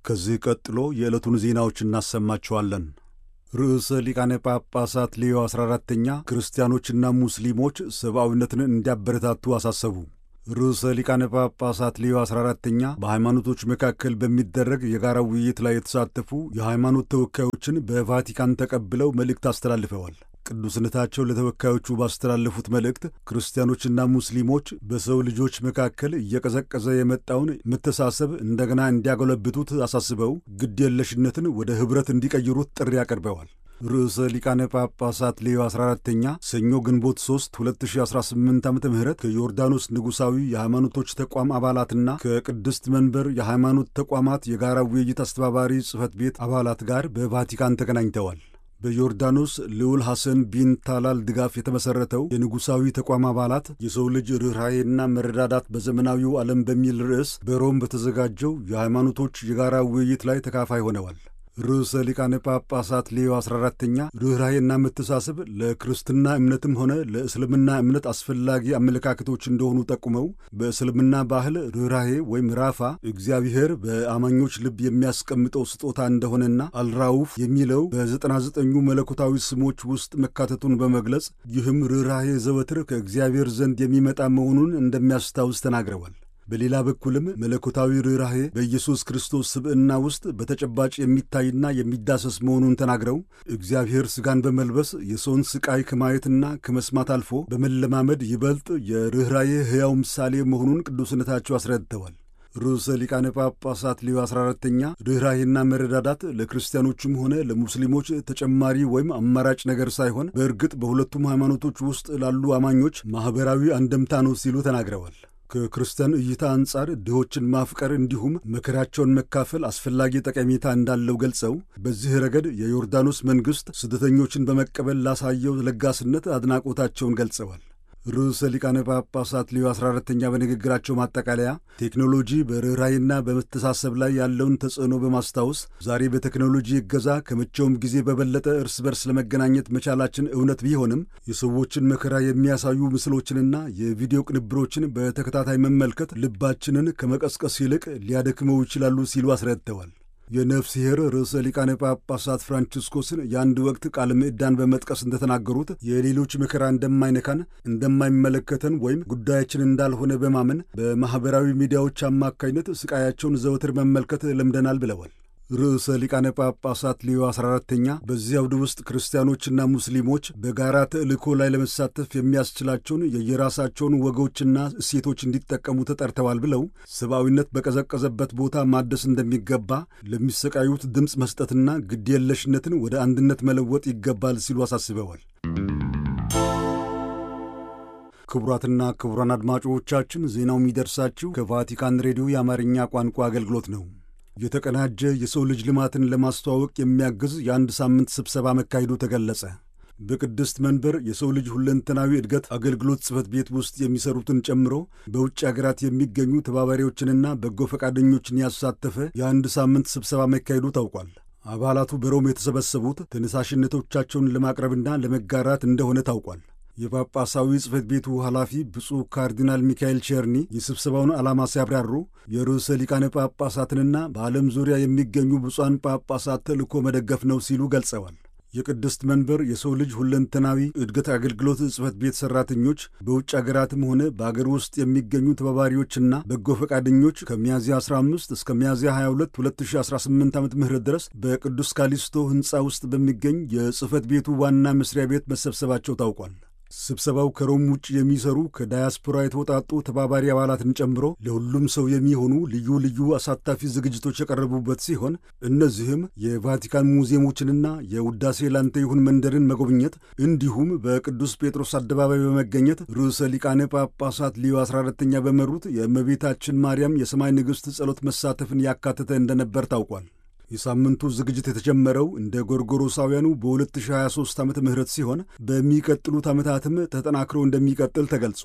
ከዚህ ቀጥሎ የዕለቱን ዜናዎች እናሰማችኋለን። ርዕሰ ሊቃነ ጳጳሳት ሌዮ 14ተኛ ክርስቲያኖችና ሙስሊሞች ሰብአዊነትን እንዲያበረታቱ አሳሰቡ። ርዕሰ ሊቃነ ጳጳሳት ሌዮ 14ተኛ በሃይማኖቶች መካከል በሚደረግ የጋራ ውይይት ላይ የተሳተፉ የሃይማኖት ተወካዮችን በቫቲካን ተቀብለው መልእክት አስተላልፈዋል። ቅዱስነታቸው ለተወካዮቹ ባስተላለፉት መልእክት ክርስቲያኖችና ሙስሊሞች በሰው ልጆች መካከል እየቀዘቀዘ የመጣውን መተሳሰብ እንደገና እንዲያጎለብቱት አሳስበው ግድ የለሽነትን ወደ ኅብረት እንዲቀይሩት ጥሪ አቅርበዋል። ርዕሰ ሊቃነ ጳጳሳት ሌዮ 14ተኛ ሰኞ ግንቦት 3 2018 ዓ ም ከዮርዳኖስ ንጉሣዊ የሃይማኖቶች ተቋም አባላትና ከቅድስት መንበር የሃይማኖት ተቋማት የጋራ ውይይት አስተባባሪ ጽሕፈት ቤት አባላት ጋር በቫቲካን ተገናኝተዋል። በዮርዳኖስ ልዑል ሐሰን ቢን ታላል ድጋፍ የተመሠረተው የንጉሣዊ ተቋም አባላት የሰው ልጅ ርኅራኄና መረዳዳት በዘመናዊው ዓለም በሚል ርዕስ በሮም በተዘጋጀው የሃይማኖቶች የጋራ ውይይት ላይ ተካፋይ ሆነዋል። ርዕሰ ሊቃነ ጳጳሳት ሌዮ 14ተኛ ርኅራኄና መተሳሰብ ለክርስትና እምነትም ሆነ ለእስልምና እምነት አስፈላጊ አመለካከቶች እንደሆኑ ጠቁመው በእስልምና ባህል ርኅራኄ ወይም ራፋ እግዚአብሔር በአማኞች ልብ የሚያስቀምጠው ስጦታ እንደሆነና አልራውፍ የሚለው በዘጠና ዘጠኙ መለኮታዊ ስሞች ውስጥ መካተቱን በመግለጽ ይህም ርኅራኄ ዘወትር ከእግዚአብሔር ዘንድ የሚመጣ መሆኑን እንደሚያስታውስ ተናግረዋል። በሌላ በኩልም መለኮታዊ ርኅራኄ በኢየሱስ ክርስቶስ ስብዕና ውስጥ በተጨባጭ የሚታይና የሚዳሰስ መሆኑን ተናግረው እግዚአብሔር ሥጋን በመልበስ የሰውን ሥቃይ ከማየትና ከመስማት አልፎ በመለማመድ ይበልጥ የርኅራኄ ሕያው ምሳሌ መሆኑን ቅዱስነታቸው አስረድተዋል። ርዕሰ ሊቃነ ጳጳሳት ሌዮ 14ተኛ ርኅራኄና መረዳዳት ለክርስቲያኖችም ሆነ ለሙስሊሞች ተጨማሪ ወይም አማራጭ ነገር ሳይሆን በእርግጥ በሁለቱም ሃይማኖቶች ውስጥ ላሉ አማኞች ማኅበራዊ አንደምታ ነው ሲሉ ተናግረዋል። ከክርስቲያን እይታ አንጻር ድሆችን ማፍቀር እንዲሁም መከራቸውን መካፈል አስፈላጊ ጠቀሜታ እንዳለው ገልጸው በዚህ ረገድ የዮርዳኖስ መንግሥት ስደተኞችን በመቀበል ላሳየው ለጋስነት አድናቆታቸውን ገልጸዋል። ርዕሰ ሊቃነ ጳጳሳት ሌዮ 14ተኛ በንግግራቸው ማጠቃለያ ቴክኖሎጂ በርኅራኄና በመተሳሰብ ላይ ያለውን ተጽዕኖ በማስታወስ ዛሬ በቴክኖሎጂ እገዛ ከመቼውም ጊዜ በበለጠ እርስ በርስ ለመገናኘት መቻላችን እውነት ቢሆንም የሰዎችን መከራ የሚያሳዩ ምስሎችንና የቪዲዮ ቅንብሮችን በተከታታይ መመልከት ልባችንን ከመቀስቀስ ይልቅ ሊያደክመው ይችላሉ ሲሉ አስረድተዋል። የነፍስሔር ርዕሰ ሊቃነ ጳጳሳት ፍራንቺስኮስን የአንድ ወቅት ቃለ ምዕዳን በመጥቀስ እንደተናገሩት የሌሎች መከራ እንደማይነካን እንደማይመለከተን ወይም ጉዳያችን እንዳልሆነ በማመን በማኅበራዊ ሚዲያዎች አማካኝነት ስቃያቸውን ዘወትር መመልከት ለምደናል ብለዋል። ርዕሰ ሊቃነ ጳጳሳት ሌዮ 14ተኛ በዚህ አውድ ውስጥ ክርስቲያኖችና ሙስሊሞች በጋራ ተልእኮ ላይ ለመሳተፍ የሚያስችላቸውን የየራሳቸውን ወጎችና እሴቶች እንዲጠቀሙ ተጠርተዋል ብለው ሰብአዊነት በቀዘቀዘበት ቦታ ማደስ እንደሚገባ፣ ለሚሰቃዩት ድምፅ መስጠትና ግድየለሽነትን ወደ አንድነት መለወጥ ይገባል ሲሉ አሳስበዋል። ክቡራትና ክቡራን አድማጮቻችን ዜናው የሚደርሳችሁ ከቫቲካን ሬዲዮ የአማርኛ ቋንቋ አገልግሎት ነው። የተቀናጀ የሰው ልጅ ልማትን ለማስተዋወቅ የሚያግዝ የአንድ ሳምንት ስብሰባ መካሄዱ ተገለጸ። በቅድስት መንበር የሰው ልጅ ሁለንተናዊ እድገት አገልግሎት ጽሕፈት ቤት ውስጥ የሚሰሩትን ጨምሮ በውጭ አገራት የሚገኙ ተባባሪዎችንና በጎ ፈቃደኞችን ያሳተፈ የአንድ ሳምንት ስብሰባ መካሄዱ ታውቋል። አባላቱ በሮም የተሰበሰቡት ተነሳሽነቶቻቸውን ለማቅረብና ለመጋራት እንደሆነ ታውቋል። የጳጳሳዊ ጽሕፈት ቤቱ ኃላፊ ብፁዕ ካርዲናል ሚካኤል ቸርኒ የስብሰባውን ዓላማ ሲያብራሩ የርዕሰ ሊቃነ ጳጳሳትንና በዓለም ዙሪያ የሚገኙ ብፁዓን ጳጳሳት ተልእኮ መደገፍ ነው ሲሉ ገልጸዋል። የቅድስት መንበር የሰው ልጅ ሁለንተናዊ እድገት አገልግሎት ጽሕፈት ቤት ሠራተኞች በውጭ አገራትም ሆነ በአገር ውስጥ የሚገኙ ተባባሪዎችና በጎ ፈቃደኞች ከሚያዝያ 15 እስከ ሚያዝያ 22 2018 ዓ ም ድረስ በቅዱስ ካሊስቶ ሕንፃ ውስጥ በሚገኝ የጽሕፈት ቤቱ ዋና መስሪያ ቤት መሰብሰባቸው ታውቋል። ስብሰባው ከሮም ውጭ የሚሰሩ ከዳያስፖራ የተውጣጡ ተባባሪ አባላትን ጨምሮ ለሁሉም ሰው የሚሆኑ ልዩ ልዩ አሳታፊ ዝግጅቶች የቀረቡበት ሲሆን እነዚህም የቫቲካን ሙዚየሞችንና የውዳሴ ላንተ ይሁን መንደርን መጎብኘት እንዲሁም በቅዱስ ጴጥሮስ አደባባይ በመገኘት ርዕሰ ሊቃነ ጳጳሳት ሊዮ 14ተኛ በመሩት የእመቤታችን ማርያም የሰማይ ንግሥት ጸሎት መሳተፍን ያካተተ እንደነበር ታውቋል። የሳምንቱ ዝግጅት የተጀመረው እንደ ጎርጎሮሳውያኑ በ2023 ዓመተ ምህረት ሲሆን በሚቀጥሉት ዓመታትም ተጠናክሮ እንደሚቀጥል ተገልጿል።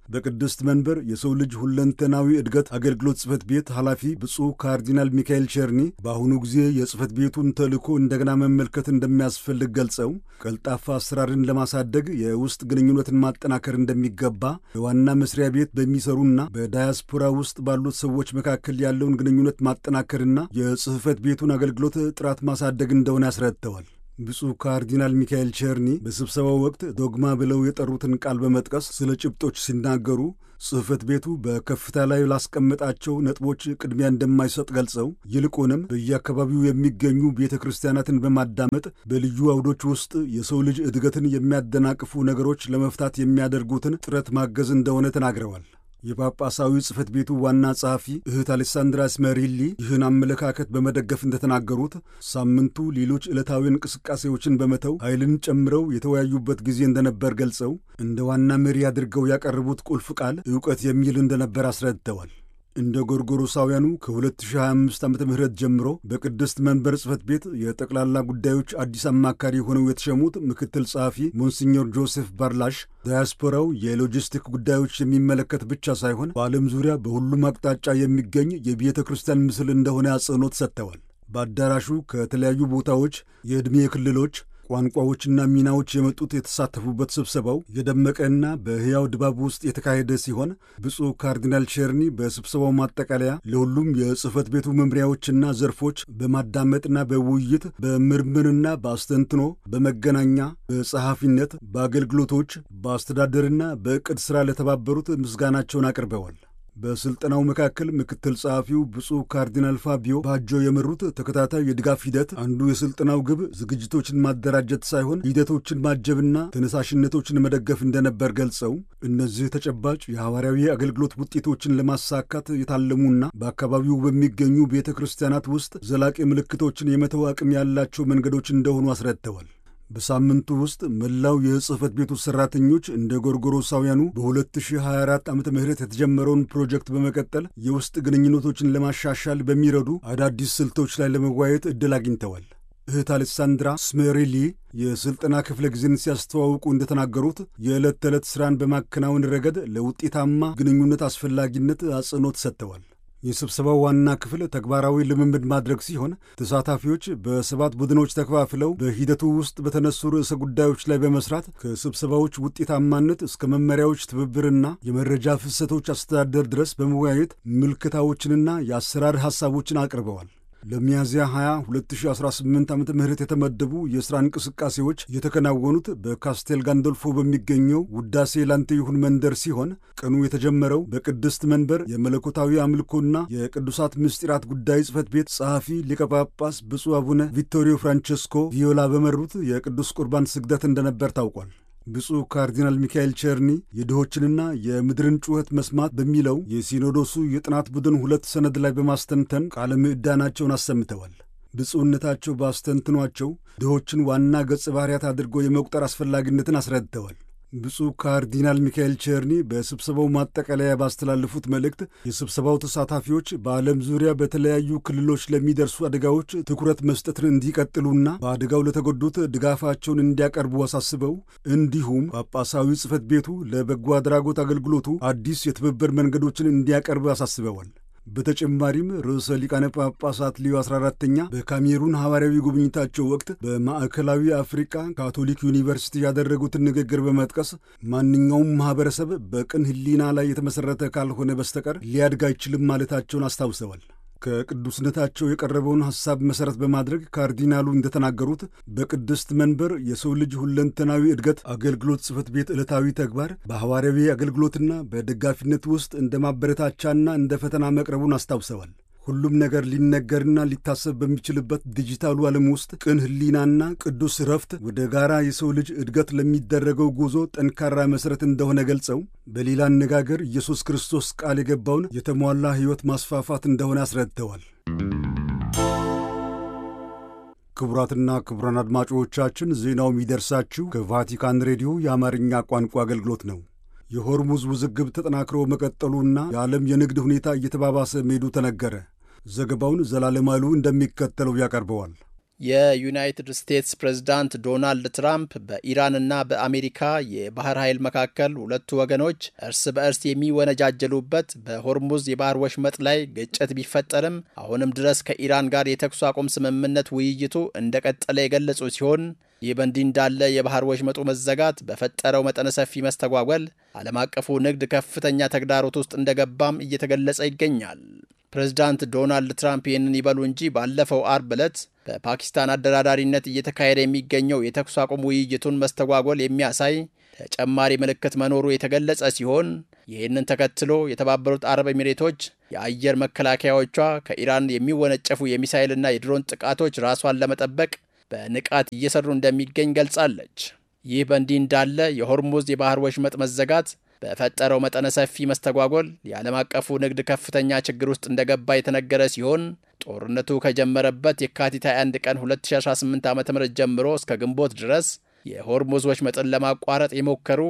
በቅድስት መንበር የሰው ልጅ ሁለንተናዊ እድገት አገልግሎት ጽሕፈት ቤት ኃላፊ ብፁዕ ካርዲናል ሚካኤል ቸርኒ በአሁኑ ጊዜ የጽሕፈት ቤቱን ተልዕኮ እንደገና መመልከት እንደሚያስፈልግ ገልጸው ቀልጣፋ አሰራርን ለማሳደግ የውስጥ ግንኙነትን ማጠናከር እንደሚገባ በዋና መስሪያ ቤት በሚሰሩና በዳያስፖራ ውስጥ ባሉት ሰዎች መካከል ያለውን ግንኙነት ማጠናከርና የጽሕፈት ቤቱን አገልግሎት ጥራት ማሳደግ እንደሆነ ያስረድተዋል። ብፁዕ ካርዲናል ሚካኤል ቸርኒ በስብሰባው ወቅት ዶግማ ብለው የጠሩትን ቃል በመጥቀስ ስለ ጭብጦች ሲናገሩ ጽሕፈት ቤቱ በከፍታ ላይ ላስቀመጣቸው ነጥቦች ቅድሚያ እንደማይሰጥ ገልጸው ይልቁንም በየአካባቢው የሚገኙ ቤተ ክርስቲያናትን በማዳመጥ በልዩ አውዶች ውስጥ የሰው ልጅ እድገትን የሚያደናቅፉ ነገሮች ለመፍታት የሚያደርጉትን ጥረት ማገዝ እንደሆነ ተናግረዋል። የጳጳሳዊ ጽሕፈት ቤቱ ዋና ጸሐፊ እህት አሌሳንድራ ስመሪሊ ይህን አመለካከት በመደገፍ እንደተናገሩት ሳምንቱ ሌሎች ዕለታዊ እንቅስቃሴዎችን በመተው ኃይልን ጨምረው የተወያዩበት ጊዜ እንደነበር ገልጸው እንደ ዋና መሪ አድርገው ያቀረቡት ቁልፍ ቃል ዕውቀት የሚል እንደነበር አስረድተዋል። እንደ ጎርጎሮሳውያኑ ከ2025 ዓ ም ጀምሮ በቅድስት መንበር ጽሕፈት ቤት የጠቅላላ ጉዳዮች አዲስ አማካሪ ሆነው የተሸሙት ምክትል ጸሐፊ ሞንሲኞር ጆሴፍ ባርላሽ ዳያስፖራው የሎጂስቲክ ጉዳዮች የሚመለከት ብቻ ሳይሆን በዓለም ዙሪያ በሁሉም አቅጣጫ የሚገኝ የቤተ ክርስቲያን ምስል እንደሆነ አጽንኦት ሰጥተዋል። በአዳራሹ ከተለያዩ ቦታዎች የዕድሜ ክልሎች ቋንቋዎችና ሚናዎች የመጡት የተሳተፉበት ስብሰባው የደመቀና በሕያው ድባብ ውስጥ የተካሄደ ሲሆን ብፁዕ ካርዲናል ቸርኒ በስብሰባው ማጠቃለያ ለሁሉም የጽሕፈት ቤቱ መምሪያዎችና ዘርፎች በማዳመጥና በውይይት በምርምርና በአስተንትኖ በመገናኛ በጸሐፊነት በአገልግሎቶች በአስተዳደርና በዕቅድ ሥራ ለተባበሩት ምስጋናቸውን አቅርበዋል። በስልጠናው መካከል ምክትል ጸሐፊው ብፁዕ ካርዲናል ፋቢዮ ባጆ የመሩት ተከታታይ የድጋፍ ሂደት አንዱ የስልጠናው ግብ ዝግጅቶችን ማደራጀት ሳይሆን ሂደቶችን ማጀብና ተነሳሽነቶችን መደገፍ እንደነበር ገልጸው እነዚህ ተጨባጭ የሐዋርያዊ አገልግሎት ውጤቶችን ለማሳካት የታለሙና በአካባቢው በሚገኙ ቤተ ክርስቲያናት ውስጥ ዘላቂ ምልክቶችን የመተው አቅም ያላቸው መንገዶች እንደሆኑ አስረድተዋል። በሳምንቱ ውስጥ መላው የጽሕፈት ቤቱ ሠራተኞች እንደ ጎርጎሮሳውያኑ በ2024 ዓ ም የተጀመረውን ፕሮጀክት በመቀጠል የውስጥ ግንኙነቶችን ለማሻሻል በሚረዱ አዳዲስ ስልቶች ላይ ለመወያየት ዕድል አግኝተዋል። እህት አሌሳንድራ ስሜሪሊ የሥልጠና ክፍለ ጊዜን ሲያስተዋውቁ እንደተናገሩት የዕለት ተዕለት ሥራን በማከናወን ረገድ ለውጤታማ ግንኙነት አስፈላጊነት አጽንኦት ሰጥተዋል። የስብሰባው ዋና ክፍል ተግባራዊ ልምምድ ማድረግ ሲሆን ተሳታፊዎች በሰባት ቡድኖች ተከፋፍለው በሂደቱ ውስጥ በተነሱ ርዕሰ ጉዳዮች ላይ በመስራት ከስብሰባዎች ውጤታማነት እስከ መመሪያዎች ትብብርና የመረጃ ፍሰቶች አስተዳደር ድረስ በመወያየት ምልክታዎችንና የአሰራር ሐሳቦችን አቅርበዋል። ለሚያዝያ 20 2018 ዓ ም የተመደቡ የሥራ እንቅስቃሴዎች የተከናወኑት በካስቴል ጋንዶልፎ በሚገኘው ውዳሴ ላንተ ይሁን መንደር ሲሆን ቀኑ የተጀመረው በቅድስት መንበር የመለኮታዊ አምልኮና የቅዱሳት ምስጢራት ጉዳይ ጽሕፈት ቤት ጸሐፊ ሊቀ ጳጳስ ብፁዕ አቡነ ቪቶሪዮ ፍራንቸስኮ ቪዮላ በመሩት የቅዱስ ቁርባን ስግደት እንደነበር ታውቋል። ብፁዕ ካርዲናል ሚካኤል ቸርኒ የድሆችንና የምድርን ጩኸት መስማት በሚለው የሲኖዶሱ የጥናት ቡድን ሁለት ሰነድ ላይ በማስተንተን ቃለ ምዕዳናቸውን አሰምተዋል። ብፁዕነታቸው ባስተንትኗቸው ድሆችን ዋና ገጸ ባህርያት አድርጎ የመቁጠር አስፈላጊነትን አስረድተዋል። ብፁዕ ካርዲናል ሚካኤል ቸርኒ በስብሰባው ማጠቃለያ ባስተላለፉት መልእክት የስብሰባው ተሳታፊዎች በዓለም ዙሪያ በተለያዩ ክልሎች ለሚደርሱ አደጋዎች ትኩረት መስጠትን እንዲቀጥሉና በአደጋው ለተጎዱት ድጋፋቸውን እንዲያቀርቡ አሳስበው እንዲሁም ጳጳሳዊ ጽሕፈት ቤቱ ለበጎ አድራጎት አገልግሎቱ አዲስ የትብብር መንገዶችን እንዲያቀርብ አሳስበዋል። በተጨማሪም ርዕሰ ሊቃነ ጳጳሳት ሊዮ 14ተኛ በካሜሩን ሐዋርያዊ ጉብኝታቸው ወቅት በማዕከላዊ አፍሪካ ካቶሊክ ዩኒቨርሲቲ ያደረጉትን ንግግር በመጥቀስ ማንኛውም ማኅበረሰብ በቅን ሕሊና ላይ የተመሠረተ ካልሆነ በስተቀር ሊያድግ አይችልም ማለታቸውን አስታውሰዋል። ከቅዱስነታቸው የቀረበውን ሐሳብ መሠረት በማድረግ ካርዲናሉ እንደተናገሩት በቅድስት መንበር የሰው ልጅ ሁለንተናዊ እድገት አገልግሎት ጽሕፈት ቤት ዕለታዊ ተግባር በሐዋርያዊ አገልግሎትና በደጋፊነት ውስጥ እንደ ማበረታቻና እንደ ፈተና መቅረቡን አስታውሰዋል። ሁሉም ነገር ሊነገርና ሊታሰብ በሚችልበት ዲጂታሉ ዓለም ውስጥ ቅን ሕሊናና ቅዱስ ረፍት ወደ ጋራ የሰው ልጅ እድገት ለሚደረገው ጉዞ ጠንካራ መሠረት እንደሆነ ገልጸው በሌላ አነጋገር ኢየሱስ ክርስቶስ ቃል የገባውን የተሟላ ሕይወት ማስፋፋት እንደሆነ አስረድተዋል። ክቡራትና ክቡራን አድማጮቻችን ዜናው የሚደርሳችሁ ከቫቲካን ሬዲዮ የአማርኛ ቋንቋ አገልግሎት ነው። የሆርሙዝ ውዝግብ ተጠናክሮ መቀጠሉና የዓለም የንግድ ሁኔታ እየተባባሰ መሄዱ ተነገረ። ዘገባውን ዘላለማሉ እንደሚከተለው ያቀርበዋል። የዩናይትድ ስቴትስ ፕሬዝዳንት ዶናልድ ትራምፕ በኢራንና በአሜሪካ የባህር ኃይል መካከል ሁለቱ ወገኖች እርስ በእርስ የሚወነጃጀሉበት በሆርሙዝ የባህር ወሽመጥ ላይ ግጭት ቢፈጠርም አሁንም ድረስ ከኢራን ጋር የተኩስ አቁም ስምምነት ውይይቱ እንደቀጠለ የገለጹ ሲሆን ይህ በእንዲህ እንዳለ የባህር ወሽመጡ መዘጋት በፈጠረው መጠነ ሰፊ መስተጓጎል ዓለም አቀፉ ንግድ ከፍተኛ ተግዳሮት ውስጥ እንደገባም እየተገለጸ ይገኛል። ፕሬዝዳንት ዶናልድ ትራምፕ ይህንን ይበሉ እንጂ ባለፈው አርብ ዕለት በፓኪስታን አደራዳሪነት እየተካሄደ የሚገኘው የተኩስ አቁም ውይይቱን መስተጓጎል የሚያሳይ ተጨማሪ ምልክት መኖሩ የተገለጸ ሲሆን ይህንን ተከትሎ የተባበሩት አረብ ኤሚሬቶች የአየር መከላከያዎቿ ከኢራን የሚወነጨፉ የሚሳይልና የድሮን ጥቃቶች ራሷን ለመጠበቅ በንቃት እየሰሩ እንደሚገኝ ገልጻለች። ይህ በእንዲህ እንዳለ የሆርሙዝ የባህር ወሽመጥ መዘጋት በፈጠረው መጠነ ሰፊ መስተጓጎል የዓለም አቀፉ ንግድ ከፍተኛ ችግር ውስጥ እንደገባ የተነገረ ሲሆን ጦርነቱ ከጀመረበት የካቲት 21 ቀን 2018 ዓ ም ጀምሮ እስከ ግንቦት ድረስ የሆርሙዝ ወሽመጥን ለማቋረጥ የሞከሩ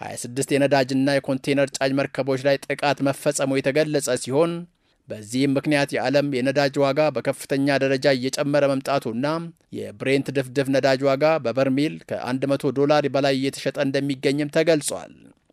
26 የነዳጅና የኮንቴነር ጫኝ መርከቦች ላይ ጥቃት መፈጸሙ የተገለጸ ሲሆን በዚህም ምክንያት የዓለም የነዳጅ ዋጋ በከፍተኛ ደረጃ እየጨመረ መምጣቱና የብሬንት ድፍድፍ ነዳጅ ዋጋ በበርሜል ከ100 ዶላር በላይ እየተሸጠ እንደሚገኝም ተገልጿል።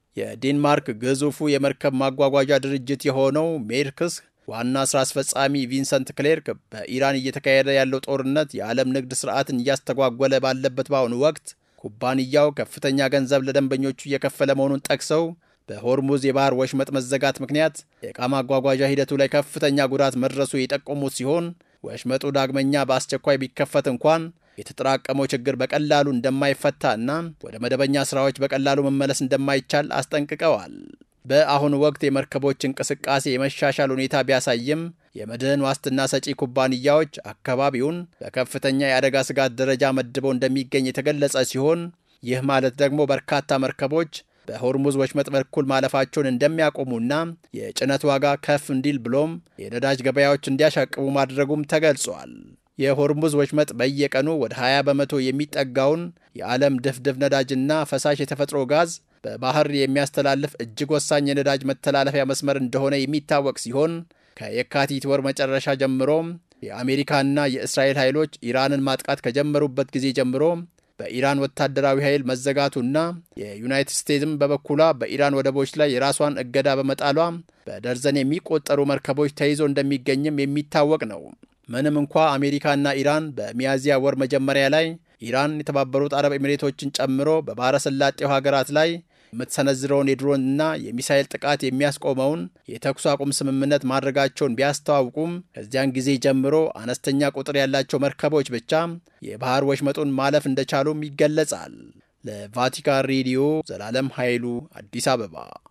የዴንማርክ ግዙፉ የመርከብ ማጓጓዣ ድርጅት የሆነው ሜርክስ ዋና ሥራ አስፈጻሚ ቪንሰንት ክሌርክ በኢራን እየተካሄደ ያለው ጦርነት የዓለም ንግድ ሥርዓትን እያስተጓጎለ ባለበት በአሁኑ ወቅት ኩባንያው ከፍተኛ ገንዘብ ለደንበኞቹ እየከፈለ መሆኑን ጠቅሰው በሆርሙዝ የባህር ወሽመጥ መዘጋት ምክንያት የዕቃ ማጓጓዣ ሂደቱ ላይ ከፍተኛ ጉዳት መድረሱ የጠቆሙት ሲሆን ወሽመጡ ዳግመኛ በአስቸኳይ ቢከፈት እንኳን የተጠራቀመው ችግር በቀላሉ እንደማይፈታ እና ወደ መደበኛ ስራዎች በቀላሉ መመለስ እንደማይቻል አስጠንቅቀዋል። በአሁኑ ወቅት የመርከቦች እንቅስቃሴ የመሻሻል ሁኔታ ቢያሳይም የመድህን ዋስትና ሰጪ ኩባንያዎች አካባቢውን በከፍተኛ የአደጋ ስጋት ደረጃ መድበው እንደሚገኝ የተገለጸ ሲሆን ይህ ማለት ደግሞ በርካታ መርከቦች በሆርሙዝ ወሽመጥ በኩል ማለፋቸውን እንደሚያቆሙና የጭነት ዋጋ ከፍ እንዲል ብሎም የነዳጅ ገበያዎች እንዲያሻቅቡ ማድረጉም ተገልጿል። የሆርሙዝ ወሽመጥ በየቀኑ ወደ 20 በመቶ የሚጠጋውን የዓለም ድፍድፍ ነዳጅና ፈሳሽ የተፈጥሮ ጋዝ በባህር የሚያስተላልፍ እጅግ ወሳኝ የነዳጅ መተላለፊያ መስመር እንደሆነ የሚታወቅ ሲሆን ከየካቲት ወር መጨረሻ ጀምሮም የአሜሪካና የእስራኤል ኃይሎች ኢራንን ማጥቃት ከጀመሩበት ጊዜ ጀምሮ በኢራን ወታደራዊ ኃይል መዘጋቱና የዩናይትድ ስቴትስም በበኩሏ በኢራን ወደቦች ላይ የራሷን እገዳ በመጣሏ በደርዘን የሚቆጠሩ መርከቦች ተይዞ እንደሚገኝም የሚታወቅ ነው። ምንም እንኳ አሜሪካና ኢራን በሚያዝያ ወር መጀመሪያ ላይ ኢራን የተባበሩት አረብ ኤሚሬቶችን ጨምሮ በባሕረ ሰላጤው ሀገራት ላይ የምትሰነዝረውን የድሮንና የሚሳይል ጥቃት የሚያስቆመውን የተኩስ አቁም ስምምነት ማድረጋቸውን ቢያስተዋውቁም ከዚያን ጊዜ ጀምሮ አነስተኛ ቁጥር ያላቸው መርከቦች ብቻ የባህር ወሽመጡን ማለፍ እንደቻሉም ይገለጻል። ለቫቲካን ሬዲዮ ዘላለም ኃይሉ አዲስ አበባ